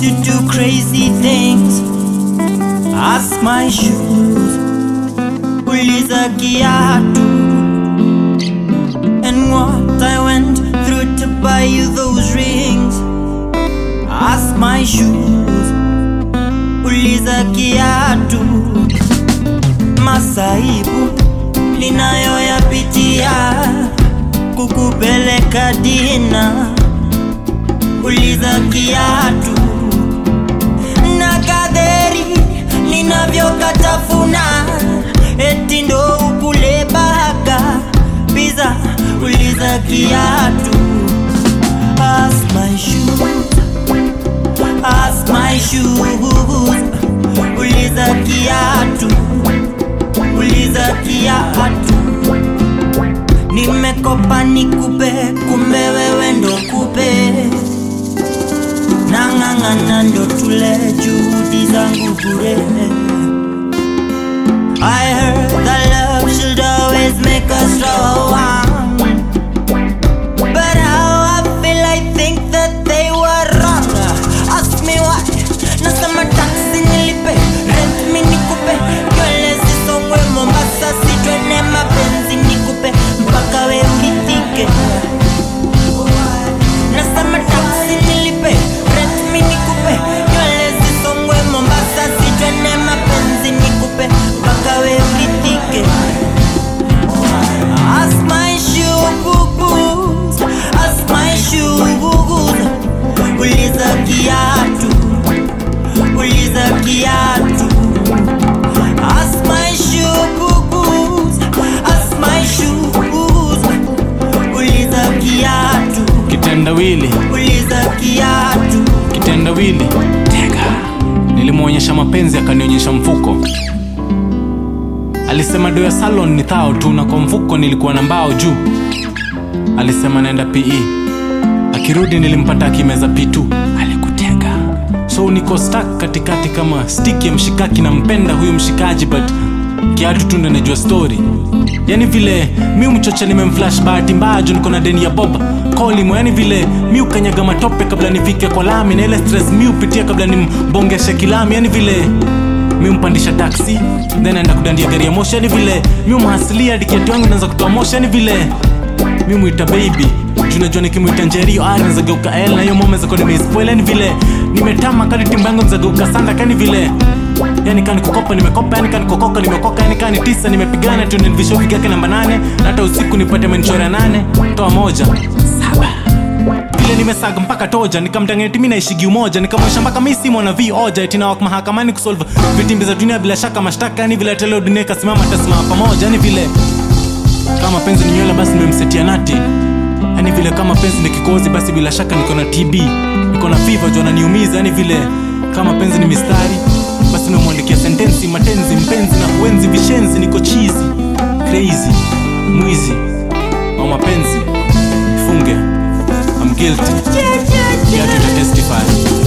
to do crazy things. Ask my shoes, uliza kiatu, and what I went through to buy you those rings. Ask my shoes, uliza kiatu, masaibu ninayoyapitia kukupeleka dina, uliza kiatu na kadheri ninavyokatafuna, eti ndo ukule baka pizza, uliza kiatu. Ask my shoes, ask my shoes, uliza kiatu, uliza kiatu. Nimekopa nikupe, kumbe wewe ndo kupe nang'ang'ana ndo tule juhudi zangu bure I heard that love should always make us strong But how I feel I think that they were wrong Ask me why Nasema taxi nilipe Rent mi nikupe Nywele zisongwe Mombasa sitwene mapenzi nikupe Mpaka we ulitike Nasema taxi nilipe Rent mi nikupe Nywele zisongwe Mombasa sitwene mapenzi nikupe Mpaka we ulitike Ask my shoes, ask my shoes. Uliza kiatu, uliza kiatu. Ask my shoes, ask my shoes. Uliza kiatu, kitendawili uliza kiatu. kitendawili tega nilimwonyesha mapenzi akanionyesha mfuko alisema do ya salon ni thao tu na kwa mfuko nilikuwa na mbao juu alisema naenda pe akirudi nilimpata akimeza pitu alikutega so niko stak katikati kama stik ya mshikaki nampenda huyu mshikaji but kiatu tu ndo najua story yani vile mi mchocha nimemflash bahati mbaya juu niko na deni ya boba kolimo yani vile mi ukanyaga matope kabla nifike kwa lami na ile stress mi upitia kabla nimbongeshe kilami yani vile mi umpandisha taksi then aenda kudandia gari ya moshi yani vile mi umhasilia hadi kiatu yangu naanza kutoa moshi yani vile mi mwita baby juu najua nikimwita njerio ari nazageuka l na hiyo mome zako nimeispoil yani vile nimetama kadi timba yangu nizageuka sanda kani vile yani kani kukopa nimekopa yani kani kokoka nimekoka yani kani tisa nimepigana tu nilivishwa yake namba nane na hata usiku nipate menchora nane toa moja saba vile nimesaga mpaka toja nikamtangeti mi naishigi umoja nikamwesha mpaka mi si mwana vi oja itinawak mahakamani kusolve vitimbi za dunia bila shaka mashtaka yani vile teleo dunia ikasimama tasimama pamoja yani vile kama penzi ni nywele basi nimemsetia nati yani vile kama penzi ni kikozi basi bila shaka niko na tb niko na fiva juu ananiumiza yani vile kama penzi ni mistari basi nimemwandikia sentensi matenzi mpenzi na kuenzi vishenzi niko chizi crazy mwizi au mapenzi funge I'm guilty. Yeah, to testify.